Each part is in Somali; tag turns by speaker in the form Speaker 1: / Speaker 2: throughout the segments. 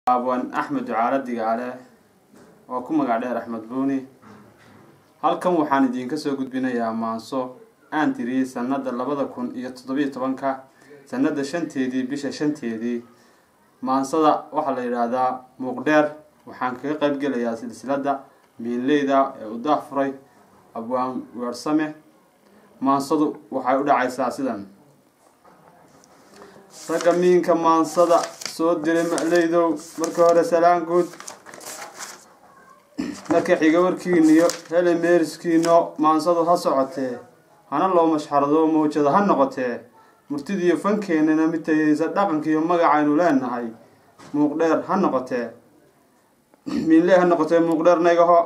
Speaker 1: abwan axmed ducaale digaale oo ku magac dheer axmed buuni halkan waxaan idiinka soo gudbinayaa maanso aan tiriyey sanada labada kun iyo toddobiyo tobanka sanada shanteedii bisha shanteedii maansada waxaa la yidhaahdaa muuqdheer waxaan kaga qayb gelayaa silsilada miinleyda ee u daafuray abwaan weersame maansadu waxay u dhacaysaa sidan ragga miinka maansada soo diray macleydow marka hore salaan guud marka xiga warkiiniyo hele meeriskiino maansadu ha socotee hana loo mashxarado mawjada ha noqotee murtidiiyo fankeenana mid tayeysa dhaqankiiyo magacaynu leenahay muuqdheer ha noqotee miinle ha noqotee muuqdheer nagaho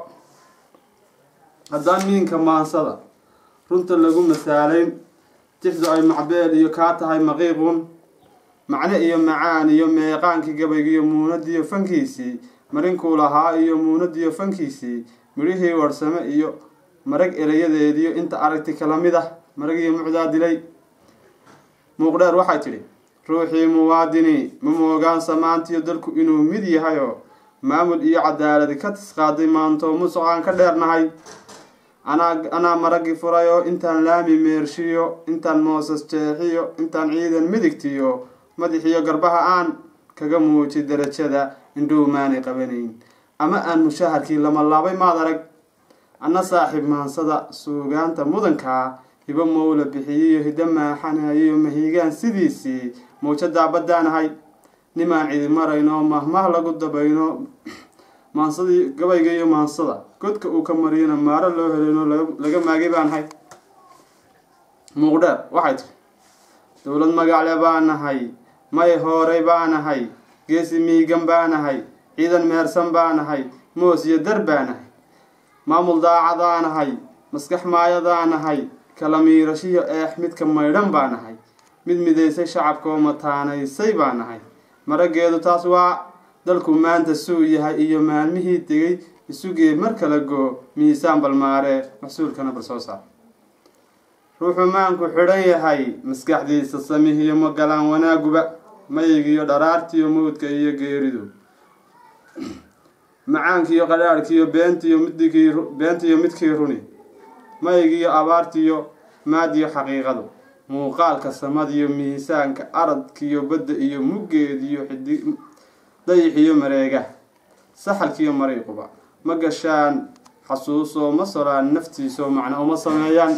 Speaker 1: haddaan miinka maansada runta lagu masaalayn tixdu ay macbeel iyo kaa tahay maqiiqun macne iyo macaan iyo meeqaankii gabaygiiyo muunadiyo fankiisii marinkuu lahaa iyo muunadiyo fankiisii midhihii warsame iyo marag erayadeediyo inta aragti kala mid ah marag iyo mucdaa dilay muuqdheer waxay tidhi ruuxii muwaadini ma moogaan samaantiyo dalku inuu mid yahayoo maamul iyo cadaaladi ka tisqaaday maantoo musuqaan ka dheernahay anaa anaa maragii furayoo intaan laami meershiyo intaan moosas jeexiyo intaan ciidan midigtiyo madaxiyo garbaha aan kaga muuji darajada indhow maanay qabanayn ama aan mushaharkii lama laabay maad arag anna saaxiib maansada suugaanta mudankaa hibo mowla bixiyiyo hiddo maaxanayiyo mahiigaan sidiisii mawjadaa baddaanahay nimaan cidi marayno mahmah lagu dabayno maansadii gabayga iyo maansada godka uu ka mariyana maaro loo helino laga maagay baanahay muuqdheer waxay tiri dowlad magacle baanahay may hooray baanahay geesi miigan baanahay ciidan meersan baanahay moos iyo dar baanahay maamul daacadaanahay maskax maayadaanahay kala miirashiyo eex midka maydhan baanahay mid midaysay shacabkaoo mataanaysay baanahay marageedu taas waa dalku maanta suu yahay iyo maalmihii tegay isugee mar kala goo miisaan balmaaree maxsuulkana bal soo saar ruuxuu maanku xidhan yahay maskaxdiisa samihiyo magalaan wanaaguba mayigiyo dharaartiyo mawdka iyo geeridu macaankiiyo qadhaadhkiiyo beentiyo midkii beentiyo midkii runi mayigiyo abaartiyo maadiyo xaqiiqadu muuqaalka samadiyo miisaanka aradkiyo badda iyo muggeediyo xidi dayixiyo mareega saxalkiiyo mariiquba ma gashaan xasuusoo ma solaan naftiisoo macna uma sameeyaan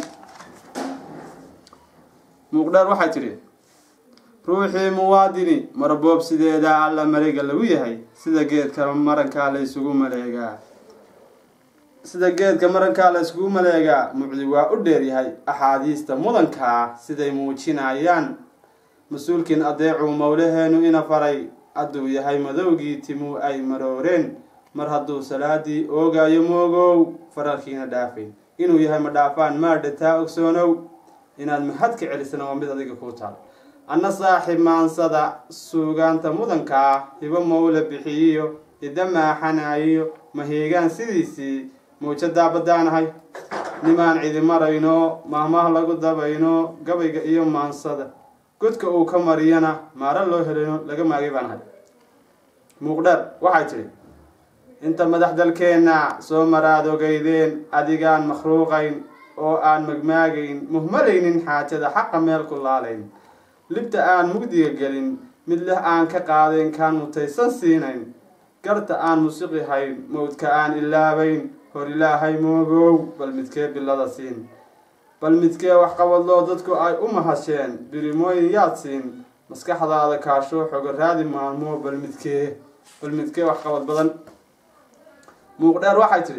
Speaker 1: muuqdheer waxay tidhi ruuxii muwaadini marboob sideedaa alla mareega lagu yahay sida geedka marankaa la ysugu maleegaa sida geedka marankaa la yskugu maleegaa mucdi waa u dheeryahay axaadiista mudankaa siday muujinayaan mas-uulkiin adeecuu mowlaheenu ina faray hadduu yahay madowgii timuu ay marooreen mar hadduu salaadii oogayo moogow faralkiina dhaafayn inuu yahay ma dhaafaan maadhataa ogsoonow inaad mahad ka celisana waa mid adiga kuu taal anna saaxiib maansada suugaanta mudankaa hibo mowla bixiyiyo hidda maaxanayiyo mahiigaan sidiisii mawjadaa baddaanahay nimaan cidi marayno mahmah lagu dabayno gabayga iyo maansada godka uu ka mariyana maaro loo helino laga maagay baanahay muuqdheer waxay tidhi inta madax dalkeenna soo maraad ogeydeen adigaan makhluuqayn oo aan magmaagayn muhmalaynin xaajada xaqa meel ku laalayn libta aan mugdiga gelin mid leh aan ka qaadayn kaan mutaysan siinayn garta aan musiqihayn mawdka aan ilaabayn hor ilaahay moogow bal midkee bilada siin bal midkee waxqabadloo dadku ay u mahasheen birimooyin yaad siin maskaxdaada kaashoo xogo raadi maalmoo bal midkee bal midkee waxqabad badan muuqdheer waxay tidhi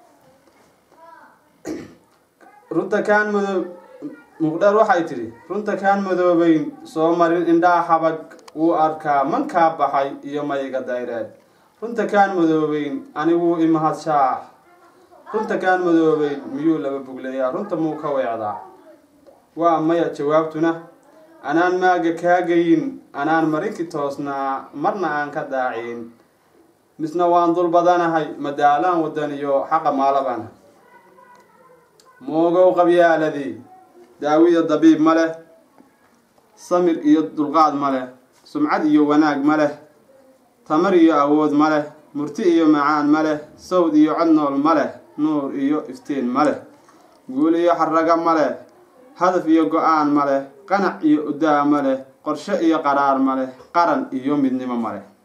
Speaker 1: runta kaan madoo muuqdheer waxay tidhi runta kaan madoobeyn soo marin indhaha xabag wuu arkaa mankaa baxay iyo mayiga dayreed runta kaan madoobeyn aniguu imahadshaa runta kaan madoobeyn miyuu laba bugleeyaa runta muu ka weecdaa waa maya jawaabtuna anaan maaga kaagayin anaan marinki toosnaa marna aan ka daaciin misna waan dul badanahay madaalaan wadaniyo xaqa maalabana moogow qabyaaladii daawiyo dabiib ma leh samir iyo dulqaad ma leh sumcad iyo wanaag ma leh tamar iyo awood ma leh murti iyo macaan ma leh sawd iyo cod nool ma leh nuur iyo iftiin ma leh guul iyo xaraga ma leh hadaf iyo go-aan ma leh qanac iyo udaa ma leh qorshe iyo qaraar ma leh qaran iyo midnimo ma leh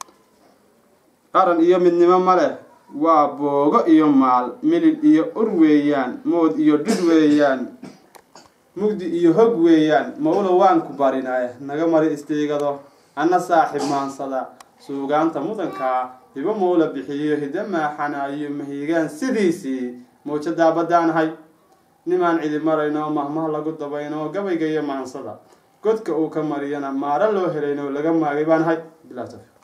Speaker 1: qaran iyo midnimo ma leh waa boogo iyo maal milil iyo ur weeyaan mood iyo dhidh weeyaan mugdi iyo hog weeyaan mawla waan ku barinaye naga mari istiigado anna saaxib maansada suugaanta mudankaa hibo mawla bixiyo hidda maaxanaayo mahiigaan sidiisii mawjadaa baddaanahay nimaan cidi marayno mahmah lagu dabayno gabayga iyo maansada godka uu ka mariyana maaro loo helayno laga maagay baanahay bilaa tawfiiq